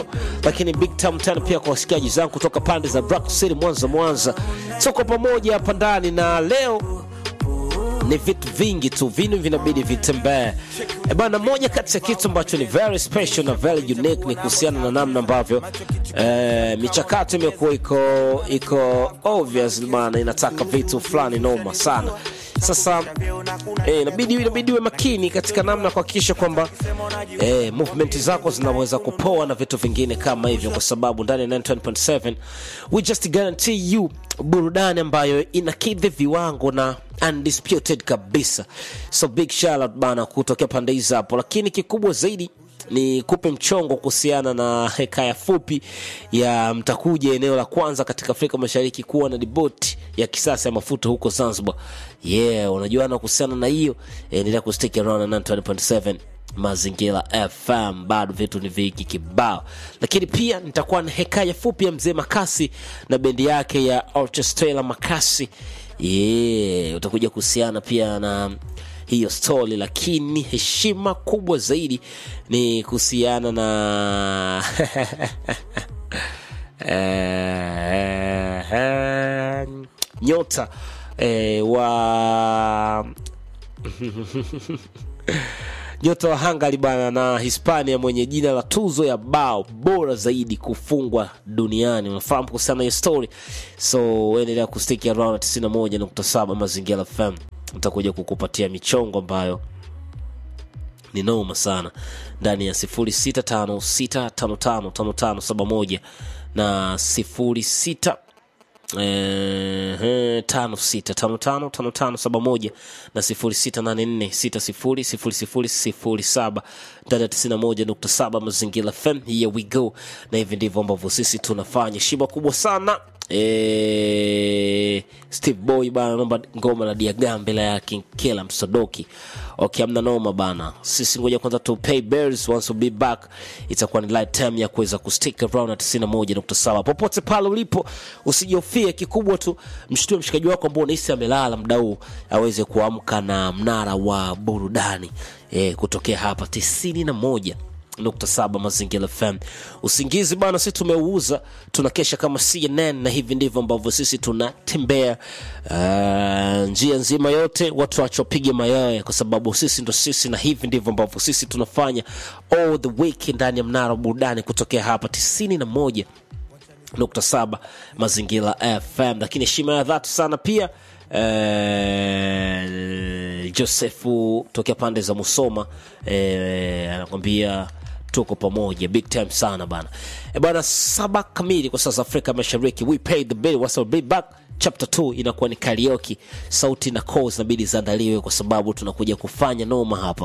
lakini big time tena pia kwa wasikiaji zangu kutoka pande za Rock City Mwanza Mwanza, tuko pamoja hapa ndani na leo ni vitu vingi tu, vinu vinabidi vitembee. E bana, moja kati ya kitu ambacho ni very special na very unique ni kuhusiana na namna ambavyo eh, michakato imekuwa iko iko obvious bana, inataka vitu fulani noma sana. Sasa eh, inabidi inabidi uwe makini katika namna ya kuhakikisha kwamba eh, movement zako zinaweza kupoa na vitu vingine kama hivyo, kwa sababu ndani ya 91.7 we just guarantee you burudani ambayo inakidhi viwango na undisputed kabisa. So big shout out bana kutokea pande hizi hapo, lakini kikubwa zaidi ni kupe mchongo kuhusiana na hekaya fupi ya mtakuja eneo la kwanza katika Afrika Mashariki kuwa na diboti ya kisasa ya mafuta huko Zanzibar. Yeah, unajuana kuhusiana na hiyo, endelea kustick around na 90.7 Mazingira FM, bado vitu ni vingi kibao, lakini pia nitakuwa na hekaya fupi ya mzee Makasi na bendi yake ya Orchestra Makasi. Yeah, utakuja kuhusiana pia na hiyo story, lakini heshima kubwa zaidi ni kuhusiana na eh, nyota eh, wa nyota wa Hungary bana na Hispania mwenye jina la tuzo ya bao bora zaidi kufungwa duniani. Unafahamu kuhusiana na hiyo story, so endelea kustiki around 91.7 Mazingira FM, utakuja kukupatia michongo ambayo ni noma sana ndani ya 0656555571 na 06 Eh, tano sita tano tano tano tano saba moja na sifuri sita nane nne sita sifuri sifuri sifuri sifuri saba ndani ya tisini na moja nukta saba Mazingira FM. Here we go, na hivi ndivyo ambavyo sisi tunafanya. Shiba kubwa sana eh, Steve Boy bana, naomba ngoma la Diagambela ya King Kela Msodoki. Okay, amna noma bana, sisi ngoja kwanza tu pay bills, once we be back itakuwa ni light time ya kuweza kustick around na 91.7 popote pale ulipo, usijofie. Kikubwa tu mshtue mshikaji wako ambao unahisi amelala muda huu aweze kuamka na mnara wa burudani eh, kutokea hapa 91 nukta saba Mazingira FM. Usingizi bana, sisi tumeuuza, tunakesha kama CNN na hivi ndivyo ambavyo sisi tunatembea uh, njia nzima yote, watu wachopiga mayowe, kwa sababu sisi ndo sisi, na hivi ndivyo ambavyo sisi tunafanya all the week ndani ya mnara wa burudani kutokea hapa tisini na moja nukta saba Mazingira FM. Lakini heshima ya dhati sana pia eh, Josefu tokea pande za Musoma eh, anakwambia tuko pamoja big time sana bana e bana, saba kamili kwa sasa Afrika Mashariki. We pay the bill, what's be back chapter 2 inakuwa ni karaoke, sauti na calls inabidi ziandaliwe kwa sababu tunakuja kufanya noma hapa.